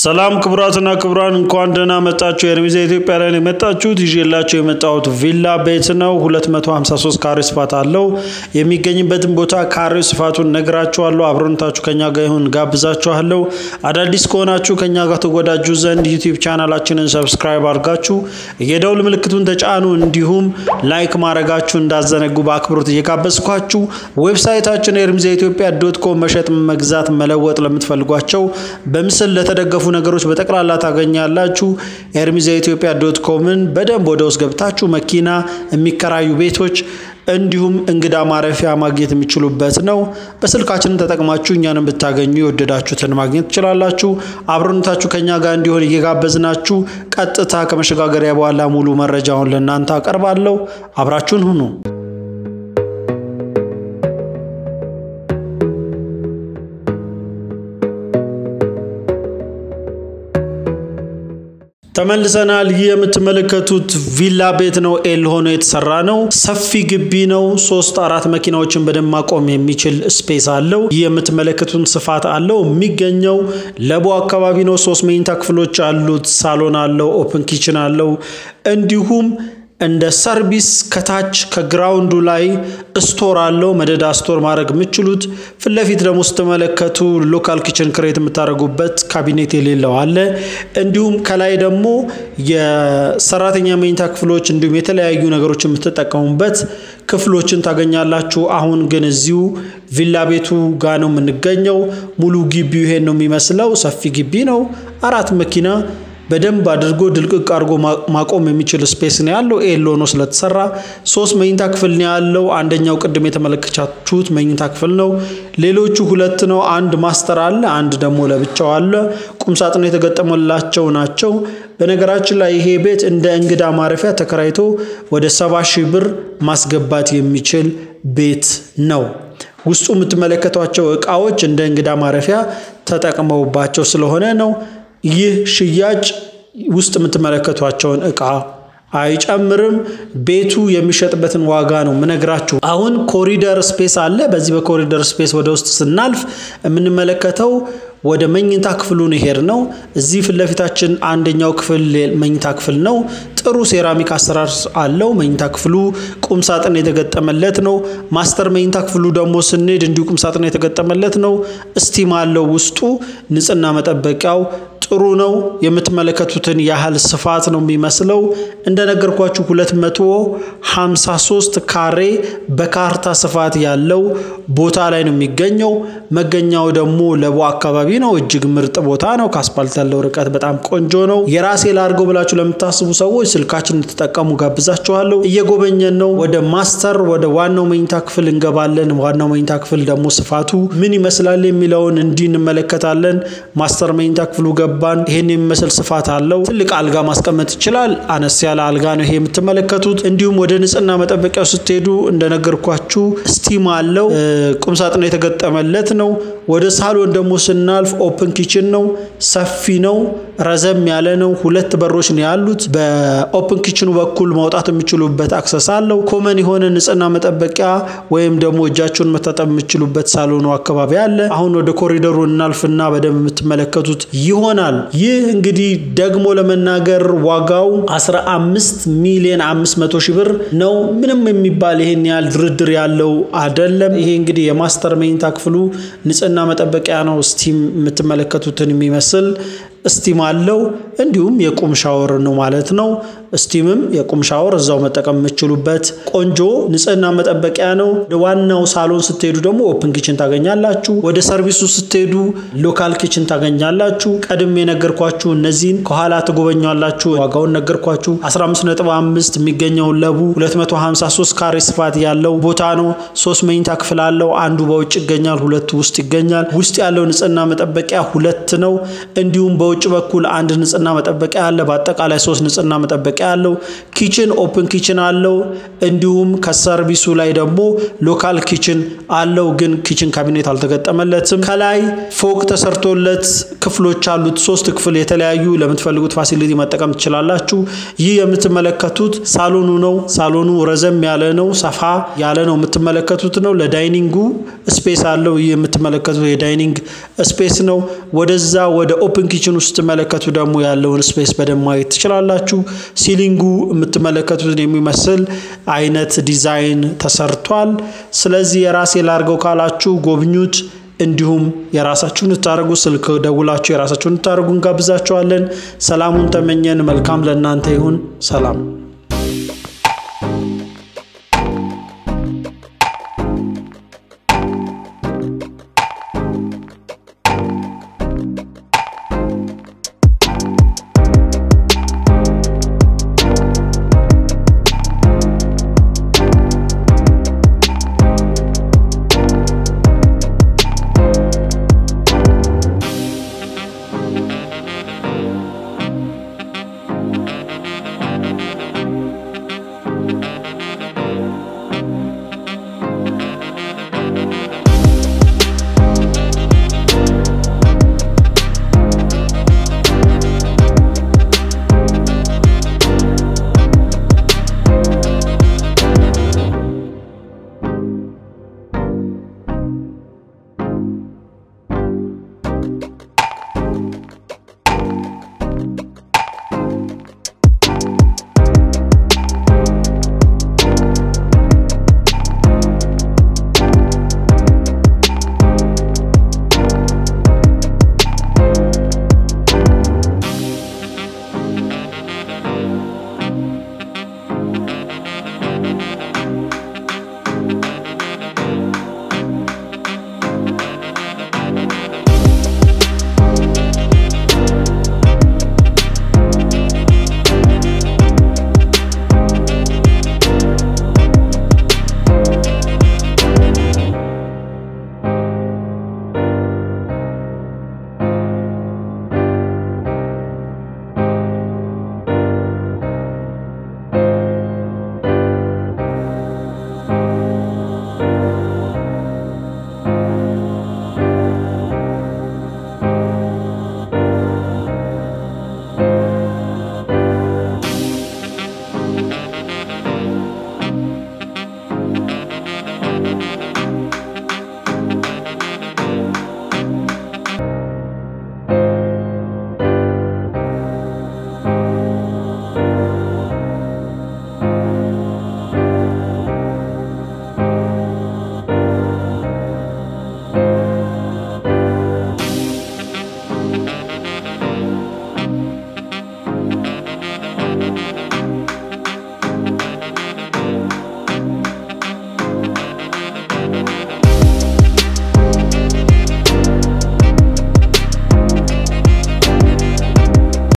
ሰላም ክቡራትና ክቡራን እንኳን ደህና መጣችሁ። የኤርሚዛ ኢትዮጵያ ላይ ነው የመጣችሁት። ይዤላችሁ የመጣሁት ቪላ ቤት ነው። 253 ካሬ ስፋት አለው። የሚገኝበትን ቦታ ካሬው ስፋቱን ነግራችኋለሁ። አብሮነታችሁ ከኛ ጋር ይሁን ጋብዛችኋለሁ። አዳዲስ ከሆናችሁ ከኛ ጋር ተወዳጁ ዘንድ ዩቲዩብ ቻናላችንን ሰብስክራይብ አድርጋችሁ የደውል ምልክቱን ተጫኑ። እንዲሁም ላይክ ማድረጋችሁ እንዳዘነጉ በአክብሮት እየጋበዝኳችሁ ዌብሳይታችን ኤርሚዛ ኢትዮጵያ ዶት ኮም መሸጥ፣ መግዛት፣ መለወጥ ለምትፈልጓቸው በምስል ለተደገፉ ነገሮች በጠቅላላ ታገኛላችሁ። ኤርሚዛ ኢትዮጵያ ዶት ኮምን በደንብ ወደ ውስጥ ገብታችሁ መኪና የሚከራዩ ቤቶች እንዲሁም እንግዳ ማረፊያ ማግኘት የሚችሉበት ነው። በስልካችንን ተጠቅማችሁ እኛንም ብታገኙ የወደዳችሁትን ማግኘት ትችላላችሁ። አብሮነታችሁ ከኛ ጋር እንዲሆን እየጋበዝናችሁ ቀጥታ ከመሸጋገሪያ በኋላ ሙሉ መረጃውን ለእናንተ አቀርባለሁ። አብራችሁን ሁኑ። ተመልሰናል። ይህ የምትመለከቱት ቪላ ቤት ነው። ኤል ሆኖ የተሰራ ነው። ሰፊ ግቢ ነው። ሶስት አራት መኪናዎችን በደንብ ማቆም የሚችል ስፔስ አለው። ይህ የምትመለከቱን ስፋት አለው። የሚገኘው ለቦ አካባቢ ነው። ሶስት መኝታ ክፍሎች አሉት። ሳሎን አለው። ኦፕን ኪችን አለው። እንዲሁም እንደ ሰርቪስ ከታች ከግራውንዱ ላይ ስቶር አለው። መደዳ ስቶር ማድረግ የምችሉት ፊት ለፊት ደግሞ ስትመለከቱ ሎካል ኪችን ክሬት የምታደርጉበት ካቢኔት የሌለው አለ። እንዲሁም ከላይ ደግሞ የሰራተኛ መኝታ ክፍሎች እንዲሁም የተለያዩ ነገሮች የምትጠቀሙበት ክፍሎችን ታገኛላችሁ። አሁን ግን እዚሁ ቪላ ቤቱ ጋ ነው የምንገኘው። ሙሉ ግቢው ይሄን ነው የሚመስለው። ሰፊ ግቢ ነው። አራት መኪና በደንብ አድርጎ ድልቅቅ አድርጎ ማቆም የሚችል ስፔስ ነው ያለው። ኤል ሆኖ ስለተሰራ ሶስት መኝታ ክፍል ነው ያለው። አንደኛው ቅድም የተመለከታችሁት መኝታ ክፍል ነው። ሌሎቹ ሁለት ነው። አንድ ማስተር አለ፣ አንድ ደግሞ ለብቻው አለ። ቁምሳጥን የተገጠመላቸው ናቸው። በነገራችን ላይ ይሄ ቤት እንደ እንግዳ ማረፊያ ተከራይቶ ወደ ሰባ ሺህ ብር ማስገባት የሚችል ቤት ነው። ውስጡ የምትመለከቷቸው እቃዎች እንደ እንግዳ ማረፊያ ተጠቅመውባቸው ስለሆነ ነው። ይህ ሽያጭ ውስጥ የምትመለከቷቸውን እቃ አይጨምርም። ቤቱ የሚሸጥበትን ዋጋ ነው ምነግራችሁ። አሁን ኮሪደር ስፔስ አለ። በዚህ በኮሪደር ስፔስ ወደ ውስጥ ስናልፍ የምንመለከተው ወደ መኝታ ክፍሉን ሄድ ነው። እዚህ ፊት ለፊታችን አንደኛው ክፍል መኝታ ክፍል ነው። ጥሩ ሴራሚክ አሰራር አለው። መኝታ ክፍሉ ቁም ሳጥን የተገጠመለት ነው። ማስተር መኝታ ክፍሉ ደግሞ ስንሄድ እንዲሁ ቁም ሳጥን የተገጠመለት ነው። እስቲም አለው ውስጡ። ንጽህና መጠበቂያው ጥሩ ነው። የምትመለከቱትን ያህል ስፋት ነው የሚመስለው። እንደነገርኳችሁ 253 ካሬ በካርታ ስፋት ያለው ቦታ ላይ ነው የሚገኘው። መገኛው ደግሞ ለቦ አካባቢ ነው። እጅግ ምርጥ ቦታ ነው። ከአስፓልት ያለው ርቀት በጣም ቆንጆ ነው። የራሴ ላድርገው ብላችሁ ለምታስቡ ሰዎች ስልካችን እንድትጠቀሙ ጋብዛችኋለሁ። እየጎበኘን ነው። ወደ ማስተር ወደ ዋናው መኝታ ክፍል እንገባለን። ዋናው መኝታ ክፍል ደግሞ ስፋቱ ምን ይመስላል የሚለውን እንዲህ እንመለከታለን። ማስተር መኝታ ክፍሉ ገባን። ይህን የሚመስል ስፋት አለው። ትልቅ አልጋ ማስቀመጥ ይችላል። አነስ ያለ አልጋ ነው ይሄ የምትመለከቱት። እንዲሁም ወደ ንጽህና መጠበቂያው ስትሄዱ እንደነገርኳችሁ ስቲም አለው። ቁምሳጥን የተገጠመለት ነው። ወደ ሳሎን ደግሞ ስናልፍ ኦፕን ኪችን ነው። ሰፊ ነው። ረዘም ያለ ነው። ሁለት በሮች ነው ያሉት። በኦፕን ኪችኑ በኩል ማውጣት የሚችሉበት አክሰስ አለው። ኮመን የሆነ ንጽህና መጠበቂያ ወይም ደግሞ እጃችሁን መታጠብ የሚችሉበት ሳሎኑ አካባቢ አለ። አሁን ወደ ኮሪደሩ እናልፍና በደንብ የምትመለከቱት ይሆናል። ይህ እንግዲህ ደግሞ ለመናገር ዋጋው 15 ሚሊዮን 500 ሺህ ብር ነው። ምንም የሚባል ይሄን ያህል ድርድር ያለው አይደለም። ይሄ እንግዲህ የማስተር መኝታ ክፍሉ ንጽህና መጠበቂያ ነው። ስቲም የምትመለከቱትን የሚመስል ስቲም አለው። እንዲሁም የቁም ሻወር ነው ማለት ነው። ስቲምም የቁም ሻወር እዛው መጠቀም የምችሉበት ቆንጆ ንጽህና መጠበቂያ ነው። ወደ ዋናው ሳሎን ስትሄዱ ደግሞ ኦፕን ኪችን ታገኛላችሁ። ወደ ሰርቪሱ ስትሄዱ ሎካል ኪችን ታገኛላችሁ። ቀድም የነገርኳችሁ እነዚህን ከኋላ ትጎበኛላችሁ። ዋጋውን ነገርኳችሁ። 15.5 የሚገኘውን ለቡ 253 ካሬ ስፋት ያለው ቦታ ነው። ሶስት መኝታ ክፍል አለው። አንዱ በውጭ ይገኛል፣ ሁለቱ ውስጥ ይገኛል። ውስጥ ያለው ንጽህና መጠበቂያ ሁለት ነው። እንዲሁም በውጭ በኩል አንድ ንጽህና ንጽህና መጠበቂያ አለ። በአጠቃላይ ሶስት ንጽህና መጠበቂያ አለው። ኪችን ኦፕን ኪችን አለው። እንዲሁም ከሰርቪሱ ላይ ደግሞ ሎካል ኪችን አለው፣ ግን ኪችን ካቢኔት አልተገጠመለትም። ከላይ ፎቅ ተሰርቶለት ክፍሎች አሉት። ሶስት ክፍል የተለያዩ ለምትፈልጉት ፋሲሊቲ መጠቀም ትችላላችሁ። ይህ የምትመለከቱት ሳሎኑ ነው። ሳሎኑ ረዘም ያለ ነው፣ ሰፋ ያለ ነው የምትመለከቱት ነው። ለዳይኒንጉ ስፔስ አለው። ይህ የምትመለከቱት የዳይኒንግ ስፔስ ነው። ወደዛ ወደ ኦፕን ኪችን ውስጥ ስትመለከቱ ደግሞ ያለውን ስፔስ በደንብ ማየት ትችላላችሁ። ሲሊንጉ የምትመለከቱትን የሚመስል አይነት ዲዛይን ተሰርቷል። ስለዚህ የራሴ ላርገው ካላችሁ ጎብኙት። እንዲሁም የራሳችሁን እንድታደርጉ ስልክ ደውላችሁ የራሳችሁን እንድታደርጉ እንጋብዛችኋለን። ሰላሙን ተመኘን። መልካም ለእናንተ ይሁን። ሰላም